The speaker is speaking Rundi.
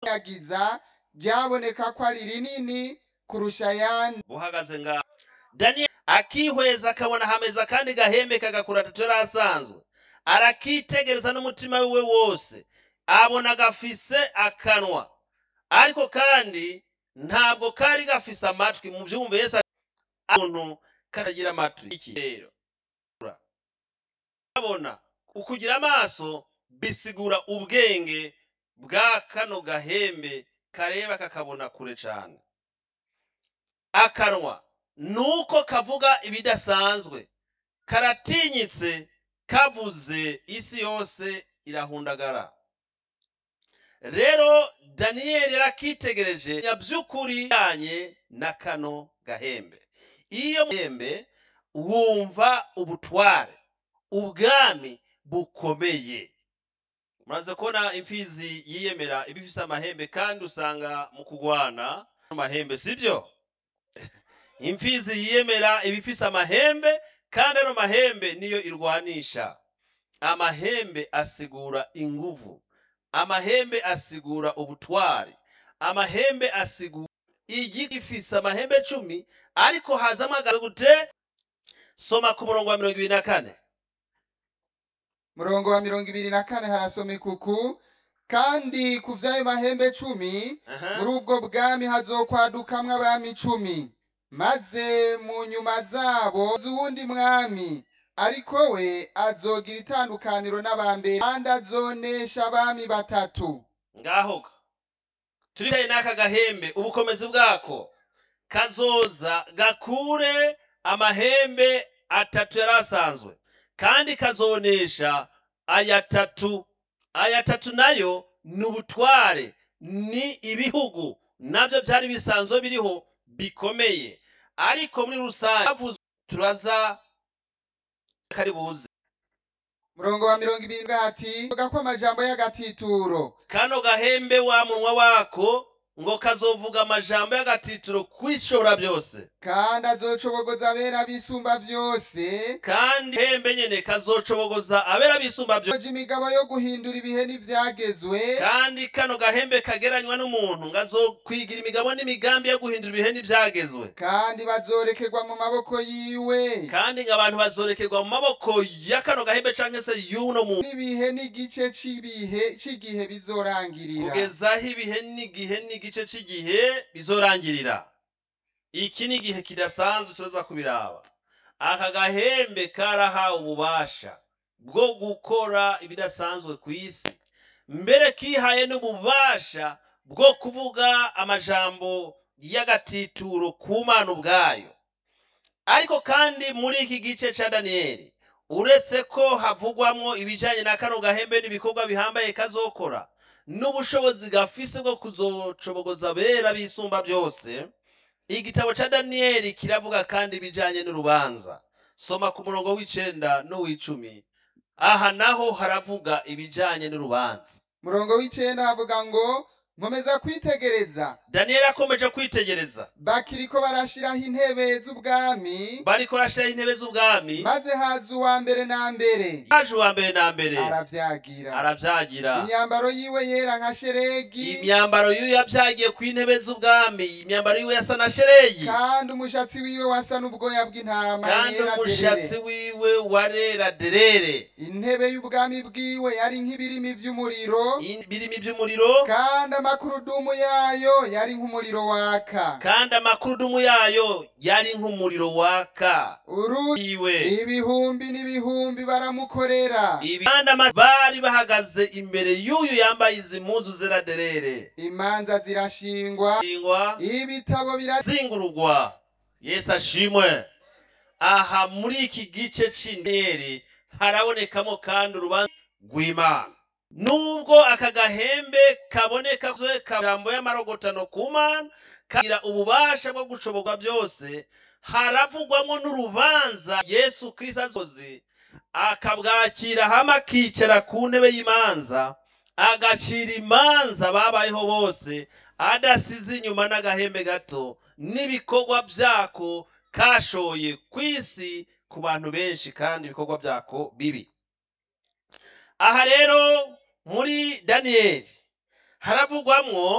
yagiza ryaboneka ko ari rinini kurusha ayandi buhagaze ngaho daniyeli akihweza akabona hameza kandi gahembe kagakura atatu yari asanzwe arakitegereza n'umutima wiwe wose abona gafise akanwa ariko kandi ntabwo kari gafise amatwi mu byumva yesu umuntu katagira amatwi iki rero abona ukugira amaso bisigura ubwenge bwa kano gahembe kareba kakabona kure cyane akanwa nuko kavuga ibidasanzwe karatinyitse kavuze isi yose irahundagara rero daniyeli yarakitegereje by'ukuri yanye na kano gahembe iyo gahembe wumva ubutware ubwami bukomeye muraze kubona imfizi yiyemera iba ifise amahembe kandi usanga mu kugwana amahembe sibyo imfizi yiyemera iba ifise amahembe kandi ano mahembe niyo irwanisha amahembe asigura inguvu amahembe asigura ubutwari amahembe asigura igi ifise amahembe cumi ariko hazamo agaze gute soma ku murongo wa mirongo ibiri na kane murongo wa mirongo ibiri na kane harasoma ikuku kandi ku vy'ayo mahembe cumi Aha. muri ubwo bwami hazokwadukamwo abami icumi maze mu nyuma zabo z'uwundi mwami ariko we azogira itandukaniro n'abambere kandi azonesha abami batatu ngaho ka turicaye n'aka gahembe ubukomezi bwako kazoza gakure amahembe atatu yari asanzwe kandi kazonesha aya tatu aya tatu nayo ni ubutware ni ibihugu nabyo byari bisanzwe biriho bikomeye ariko muri rusange havuzwe turaza kari buze murongo wa mirongo ibiri hati vuga ko amajambo y'agatituro kano gahembe wa munwa wako ngo kazovuga amajambo y'agatitiro kwishobora byose kandi azocobogoza abera bisumba vyose kandi hembe nyene kazocobogoza abera bisumba byose azoja imigabo yo guhindura ibihe n'ivyagezwe kandi kano gahembe kageranywa n'umuntu ngo azokwigira imigabo n'imigambi yo guhindura ibihe n'ibyagezwe kandi bazorekerwa mu maboko yiwe kandi ngo abantu bazorekerwa mu maboko ya kano gahembe canke se y'uno muntu n'ibihe n'igice c'ibihe c'igihe bizorangirira kugeza aho ibihe n'igihe n'igice cy'igihe bizorangirira iki ni igihe kidasanzwe turaza kubiraba aka gahembe karahawe ububasha bwo gukora ibidasanzwe ku isi mbere kihaye n'ububasha bwo kuvuga amajambo y'agatituro ku mana ubwayo ariko kandi muri iki gice ca daniyeli uretse ko havugwamwo ibijanye na kano gahembe n'ibikorwa bihambaye kazokora n'ubushobozi gafise bwo kuzocobogoza abera bisumba byose igitabo ca daniyeli kiravuga kandi ibijanye n'urubanza soma ku murongo w'icenda n'uw'icumi aha naho haravuga ibijanye n'urubanza murongo w'icenda havuga ngo nkomeza kwitegereza daniyeli akomeje kwitegereza bakiriko barashiraho intebe z'ubwami bariko barashiraho intebe z'ubwami maze haza uwa mbere na mbere haje uwa mbere na mbere aravyagira aravyagira imyambaro yiwe yera nka sheregi imyambaro y'uyu yavyagiye ku intebe z'ubwami imyambaro yiwe yasa na shereyi kandi umushatsi wiwe wasa n'ubwoya bw'intama kandi yera umushatsi derere wiwe warera derere intebe y'ubwami bwiwe yari nk'ibirimi vy'umuriro ibirimi by'umuriro kandi amakurudumu yayo yari nk'umuriro waka kandi amakurudumu yayo yari nk'umuriro waka uru iwe ibihumbi n'ibihumbi baramukorera Ibi- kandi ama- bari bahagaze imbere y'uyu yambaye izi mpuzu zera derere imanza zirashingwa shingwa ibitabo bira zingurugwa yesu ashimwe aha muri iki gice c'interi harabonekamo kandi urubanza rw'imana nubwo aka gahembe kaboneka jambo y'amarogotano ku mana kagira ububasha bwo gucoborwa byose haravugwamo n'urubanza yesu kristo azoze akabwakira hamwe akicara ku ntebe y'imanza agacira imanza babayeho bose adasize inyuma n'agahembe gato n'ibikorwa byako kashoye ku isi ku bantu benshi kandi ibikorwa byako bibi aha rero muri daniyeli haravugwamwo